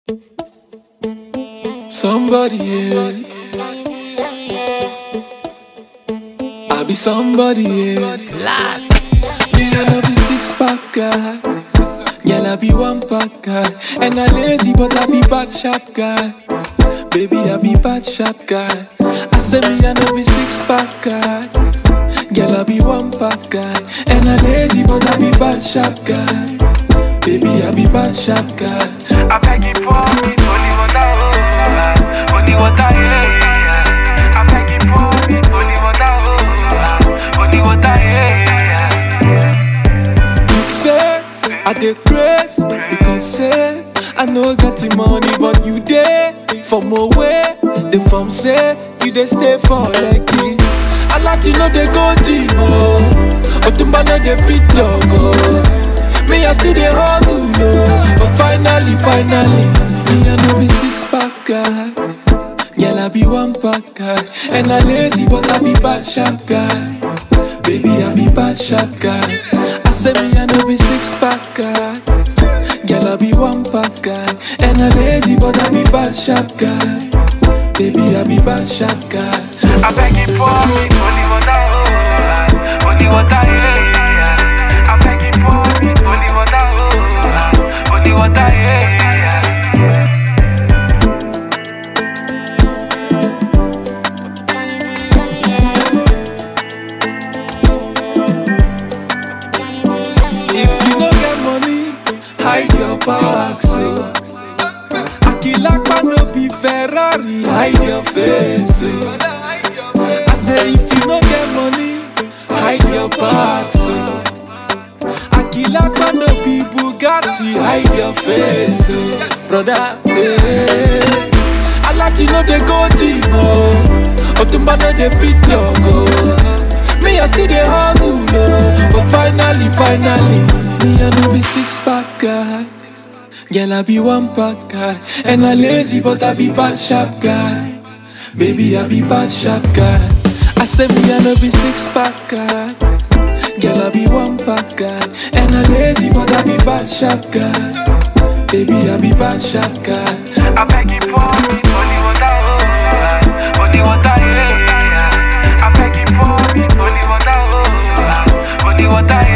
Somebody, yeah. I be somebody, yeah. Last. Me I no be six pack guy. Girl, I be one pack guy. And I lazy, but I be bad sharp guy. Baby, I be bad sharp guy. I say me I no be six pack guy. Girl, I be one pack guy. And I lazy, but I be bad sharp guy. Baby, I be bad sharp guy. I beg you pour me holy water, oh, holy water, yeah, yeah. I beg you pour me holy water, oh, holy water, yeah, yeah. You say I dey grace because say I no get the money, but you dey from away. The form say you dey stay for Lekki. I like you know they go gym oh, Otumba no dey fit jog oh. Me I still dey hustle oh, but finally, finally, me I no be six pack guy. Girl, I be one pack guy And I lazy but I be bad sharp guy Baby, I be bad sharp guy I say me I no be six pack guy Girl, I be one pack guy And I lazy but I be bad sharp guy Baby, I be bad sharp guy I beg you pour me holy water, oh, holy water, yeah, yeah. I beg you pour me holy water, oh, holy water, yeah, yeah. If you no get money, hide your back so Akilakpa no be Ferrari, hide your face so I say if you no get money, hide your back so Akilakpa no be Bugatti, hide your face so Brother, hey I like you know they go gym oh Otumba no dey fit jog oh Me I still dey hustle oh But finally, finally Me I no be six pack guy Girl I be one pack guy And I lazy but I be bad sharp guy Baby I be bad sharp guy I say me I no be six pack guy Girl I be one pack guy And I lazy but I be bad sharp guy Baby I be bad sharp guy I beg you pour me holy water, oh, holy water, yeah, yeah. I beg you pour me holy water, oh, holy water, yeah.